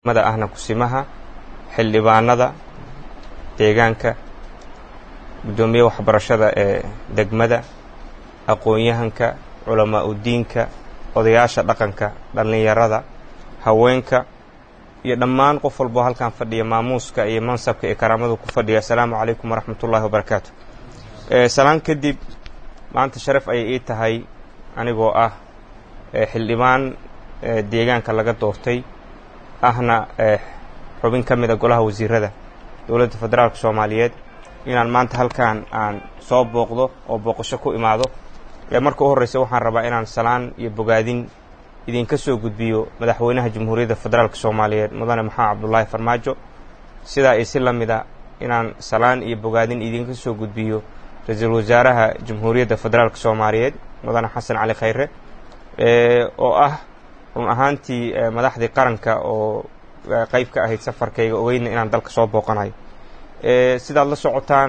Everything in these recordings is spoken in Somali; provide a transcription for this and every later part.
mada ahna kusimaha xildhibaanada deegaanka guddoomiye waxbarashada ee degmada aqoon-yahanka culamaa udiinka odayaasha dhaqanka dhallinyarada haweenka iyo dhammaan qof walboo halkan fadhiya maamuuska iyo mansabka iyo karaamadu ku fadhiya assalaamu calaykum waraxmat ullaahi wabarakaatu salaan kadib maanta sharaf ayay ii tahay anigoo ah xildhibaan deegaanka laga doortay ahna xubin ka mida golaha wasiirada dowladda federaalka soomaaliyeed inaan maanta halkan aan soo booqdo oo booqasho ku imaado marka u horreysa waxaan rabaa inaan salaan iyo bogaadin idinka soo gudbiyo madaxweynaha jamhuuriyadda federaalka soomaaliyeed mudane maxamed cabdulaahi farmaajo sidaa iyo si la mida inaan salaan iyo bogaadin idinka soo gudbiyo ra-iisul wasaaraha jamhuuriyadda federaalka soomaaliyeed mudane xasan cali khayre oo ah run ahaantii madaxdii qaranka oo qayb ka ahayd safarkayga ogeyna inaan dalka soo booqanayo sidaad la socotaan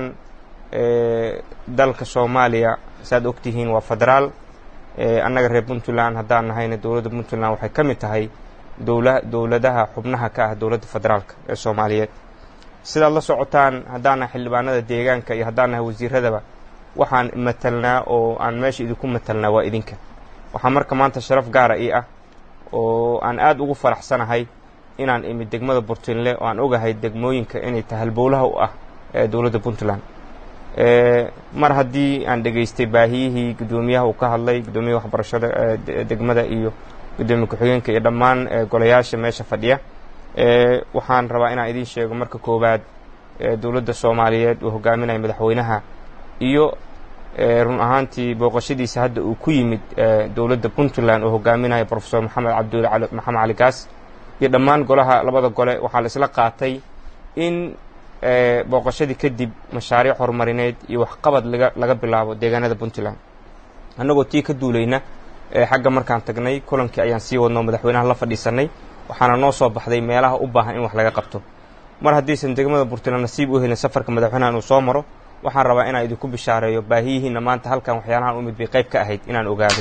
dalka soomaaliya saaad ogtihiin waa federaal annaga reer puntland haddaan nahayna dowladda puntland waxay ka mid tahay dowla dowladaha xubnaha ka ah dowladda federaalka ee soomaaliyeed sidaad la socotaan haddaan nahay xildhibaanada deegaanka iyo haddaan nahay wasiiradaba waxaan matalnaa oo aan meesha idinku matalnaa waa idinka waxaa marka maanta sharaf gaara ii ah oo aan aad ugu faraxsanahay inaan imid degmada burtinle oo aan ogahay degmooyinka inay tahay halbowlaha u ah ee dowladda puntland mar haddii aan dhegaystay baahiyihii guddoomiyaha uu ka hadlay guddoomiyaha waxbarashada degmada iyo guddoomiye ku-xigeenka iyo dhammaan golayaasha meesha fadhiya waxaan rabaa inaan idiin sheego marka koowaad dowladda soomaaliyeed uu hogaaminaya madaxweynaha iyo run ahaantii booqashadiisa hadda uu ku yimid dowladda puntland oo hogaaminaya profesor maxamed cabdulle maxamed cali gaas iyo dhammaan golaha labada gole waxaa la isla qaatay in booqashadii kadib mashaariic horumarineed iyo waxqabad laga laga bilaabo deegaanada puntland annagoo tii ka duulayna xagga markaan tagnay kulankii ayaan sii wadnoo madaxweynaha la fadhiisanay waxaana noo soo baxday meelaha u baahan in wax laga qabto mar haddaysan degmada puntland nasiib u helin safarka madaxweynaha inuu soo maro waxaan rabaa inaan idinku bishaareeyo baahiyihiinna maanta halkan waxyaalahan u mid bay qayb ka ahayd inaan ogaado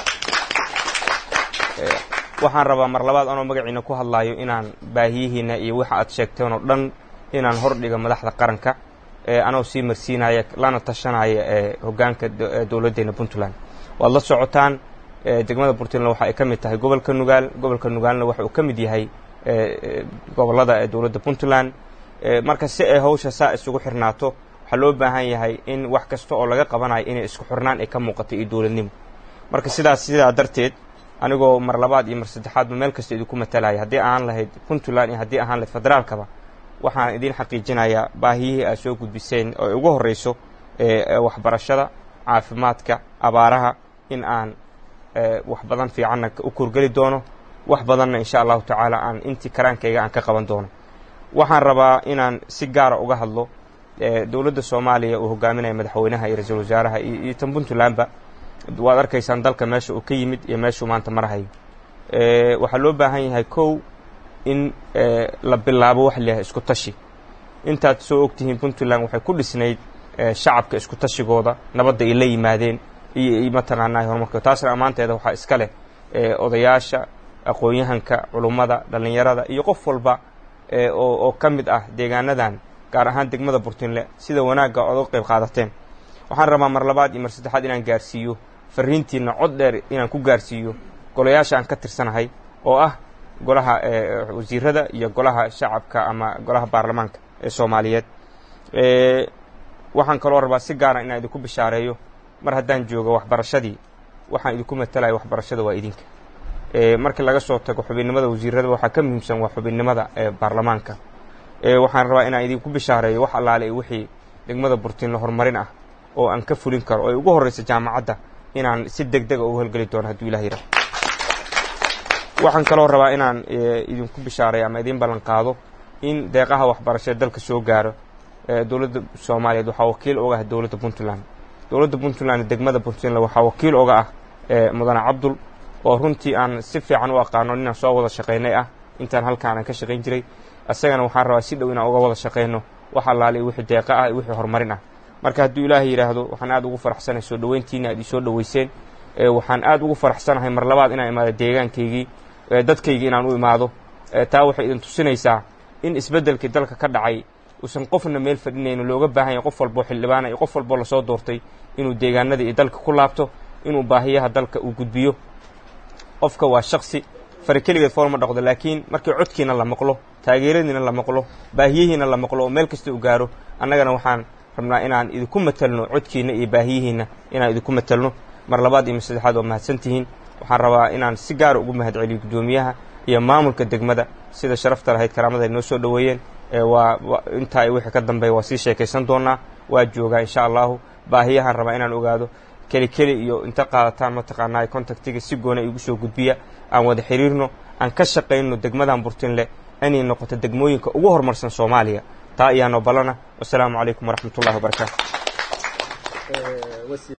waxaan rabaa mar labaad anoo magaciina ku hadlaayo inaan baahiyihiinna iyo waxa aad sheegteen oo dhan inaan hordhiga madaxda qaranka anoo sii marsiinaya lana tashanaya hoggaanka dowladdeena puntland waad la socotaan degmada puntland waxa ay ka mid tahay gobolka nugaal gobolka nugaalna waxa uu ka mid yahay gobollada ee dowladda puntland marka si ay hawsha saa isugu xirnaato waxaa loo baahan yahay in wax kasta oo laga qabanayo inay isku xirnaan ay ka muuqato iyo dowladnimo marka sidaas sidaa darteed anigoo mar labaad iyo mar saddexaadba meel kasta idinku matalaya haddii ahaan lahayd puntland iyo haddii ahaan lahayd federaalkaba waxaan idiin xaqiijinayaa baahiyihii aad soo gudbiseen oo ugu horreyso waxbarashada caafimaadka abaaraha in aan wax badan fiicanna u kurgeli doono wax badanna insha allahu tacaala aan intii karaankayga aan ka qaban doono waxaan rabaa inaan si gaara uga hadlo dowladda soomaaliya uu hogaaminaya madaxweynaha iyo ra-iisul wasaaraha iyo tan puntlandba waad arkaysaan dalka meesha uu ka yimid iyo meeshuu maanta marahayo waxaa loo baahan yahay kow in la bilaabo wax layahay isku tashi intaad soo ogtihiin puntland waxay ku dhisnayd shacabka isku tashigooda nabadda ay la yimaadeen iyo mataqaanaa horumarka taasna ammaanteeda waxaa iska leh odayaasha aqoon-yahanka culummada dhallinyarada iyo qof walba oo ka mid ah deegaanadan gaar ahaan degmada burtinle sida wanaagga ood uga qayb qaadateen waxaan rabaa mar labaad iyo mar saddexaad inaan gaarsiiyo fariintiina cod dheer inaan ku gaarsiiyo golayaasha aan ka tirsanahay oo ah golaha wasiirada iyo golaha shacabka ama golaha baarlamaanka ee soomaaliyeed waxaan kaloo rabaa si gaara inaan idinku bishaareeyo mar haddaan joogo waxbarashadii waxaan idinku matalaya waxbarashada waa idinka markii laga soo tago xubinnimada wasiirada waxaa ka muhiimsan waa xubinnimada baarlamaanka waxaan rabaa inaan idinku bishaareeyo wax allaale wixii degmada burtinle horumarin ah oo aan ka fulin karo oo ay ugu horreysa jaamacadda inaan si deg dega ugu holgeli doono hadduu ilah yidhaha waxaan kaloo rabaa inaan idinku bishaareeyo ama idiin ballan qaado in deeqaha waxbarashada dalka soo gaaro dowladda soomaaliyeed waxaa wakiil oga ah dowladda puntland dowladda puntland degmada puntland waxaa wakiil oga ah mudane cabdul oo runtii aan si fiican u aqaano inaan soo wada shaqaynay ah intaan halkaan aan ka shaqayn jiray isagana waxaan rabaa si dhow inaan uga wada shaqayno wax allaale wixii deeqa ah iyo wixii horumarin ah marka hadduu ilaahay yidhaahdo waxaan aad ugu faraxsanahay soo dhoweyntiina aad isoo dhoweyseen waxaan aad ugu faraxsanahay mar labaad inaan imaado deegaankaygii dadkaygii inaan u imaado taa waxay idin tusinaysaa in isbeddelkii dalka ka dhacay uusan qofna meel fadhinayno looga baahan yahay qof walboo xildhibaana iyo qof walboo lasoo doortay inuu deegaanada iyo dalka ku laabto inuu baahiyaha dalka uu gudbiyo qofka waa shaksi fari keligeed foolma dhaqdo laakiin markii codkiina la maqlo taageeradiina la maqlo baahiyihiina la maqlo oo meel kasta u gaaro annagana waxaan rabnaa inaan idinku matelno codkiina iyo baahiyihiina inaan idinku matelno mar labaad iyo mar saddexaad waa mahadsantihiin waxaan rabaa inaan si gaara ugu mahad celiyo guddoomiyaha iyo maamulka degmada sida sharafta lahayd karaamada ay noo soo dhoweeyeen waa intaa wixii ka dambeeya waa sii sheekaysan doonaa waa joogaa insha allahu baahiyahaan rabaa inaan ogaado keli keli iyo inta qaadataan mataqaanaa contactiga si goona igu soo gudbiya aan wada xiriirno aan ka shaqayno degmadan burtinle inay noqoto degmooyinka ugu horumarsan soomaaliya taa ayaanoo ballana wasalaamu calaykum waraxmat ullahi wabarakaatu